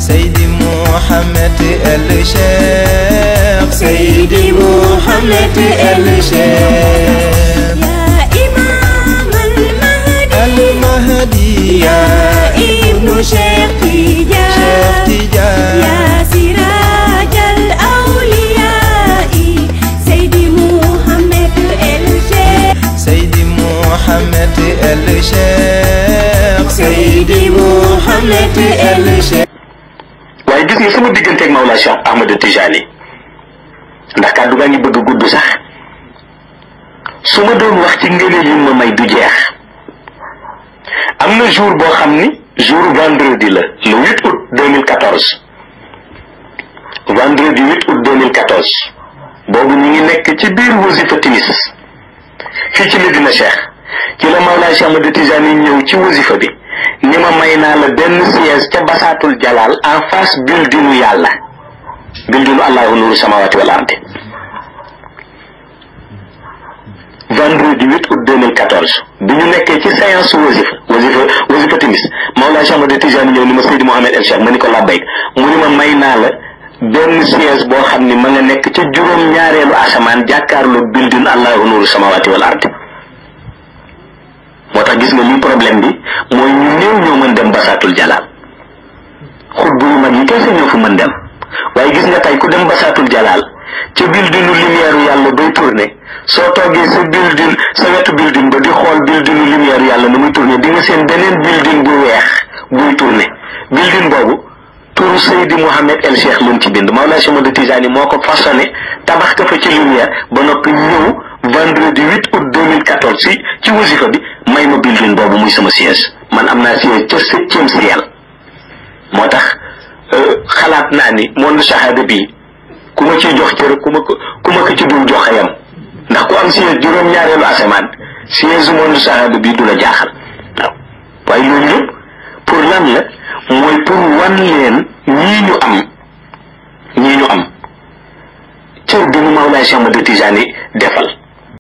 Seydi Mouhamed El Cheikh Seydi Mouhamed El Cheikh يا إمام المهدي المهدي يا ابن شيخ Cheikh تجاه Tidiane يا سراج الأولياء سيدي محمد الشيخ Seydi Mouhamed El Cheikh Seydi Mouhamed El Cheikh waaye gis nga sama digganteeg Mawlaa Cheikh Ahmad Tijani ndax kàddu gaa ngi bëgg a gudd sax su ma doon wax ci ngëneel yi ma may du jeex am na jour boo xam ni jour vendredi la le 8 août 2014 vendredi 8 août 2014 boobu ñu ngi nekk ci biir wasifa timis fii ci Medina Cheikh ci la Mawlaa Cheikh Ahmad Tijani ñëw ci wasifa bi ni ma may naa la benn siège ca basaatul jalaal en face buildingu yàlla buildingu allahu nuru samawati wal ardi vendredi 8 août 2014 bi ñu nekkee ci séance wasifa wasifa wasifa timis Mawlaa Cheikh Ahmad Tijani ñëw ni ma Seydi Mouhamed El Cheikh ma ni ko labbayk mu ni ma may naa la benn siège boo xam ni ma nga nekk ca juróom ñaareelu asamaan jàkkaarloo building allahu nuru samawati wal ardi moo tax gis nga lii problème bi mooy ñu néew ñoo mën dem basaatul jalaal xut bu yu mag yi kese ñoo fa mën dem waaye gis nga tey ku dem basaatul jalaal ca buildingu lumière yàlla bay tourné soo toogee sa building sa wetu building ba di xool buildingu lumière yàlla na muy tourné di nga seen beneen building bu weex buy tourné building boobu turu Seydi Mouhamed El Cheikh lu mu ci bind Mawlaa Cheikh Ahmad Tijani moo ko façonné tabax ko fa ci lumière ba noppi ñëw vendredi 8 août 2014 si ci wasifa bi may ma building boobu muy sama siège man am naa siège ca septième ciel moo tax xalaat naa ni monde shahada bii ku ma ciy jox cër ku ma ko ku ma ko ci dul joxe yam ndax ku am siège juróom-ñaareelu asamaan siège monde shahada bii du la jaaxal waaw waaye loolu yëpp pour lan la mooy pour wan leen ñii ñu am ñii ñu am cër bi mu Mawlaay Cheikh Ahmad Tijani defal